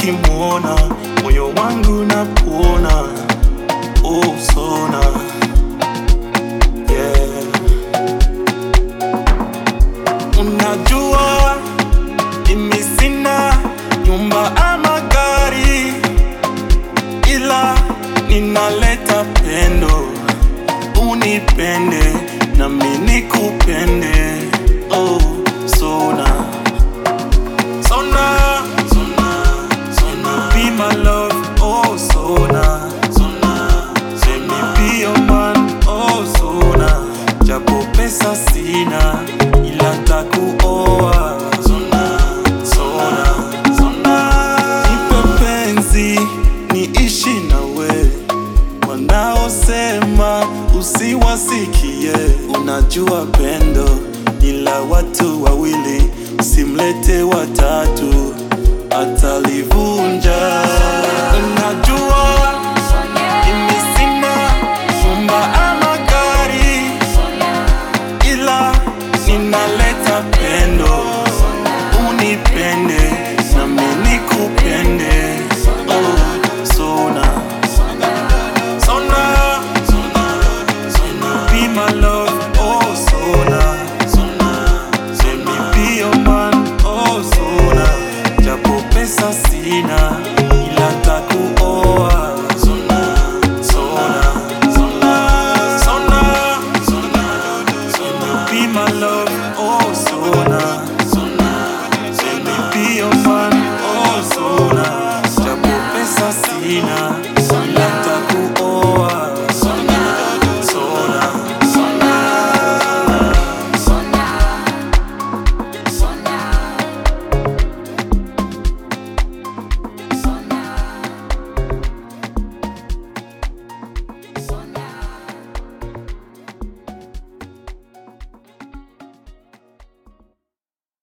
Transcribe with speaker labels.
Speaker 1: ukimwona moyo wangu napona oh sona yeah. Unajua mimi sina nyumba ama gari, ila ninaleta pendo, unipende nami nikupende. Oh, sona sona sona sona, be my love. Oh, sona sona, let me be your man. Oh, sona, japo pesa sina, ila takuoa. Sona sona sona, nipe penzi niishi nawe wanaosema usiwasikie. Unajua pendo ni la watu wawili, usimlete watatu atalivunja. Unajua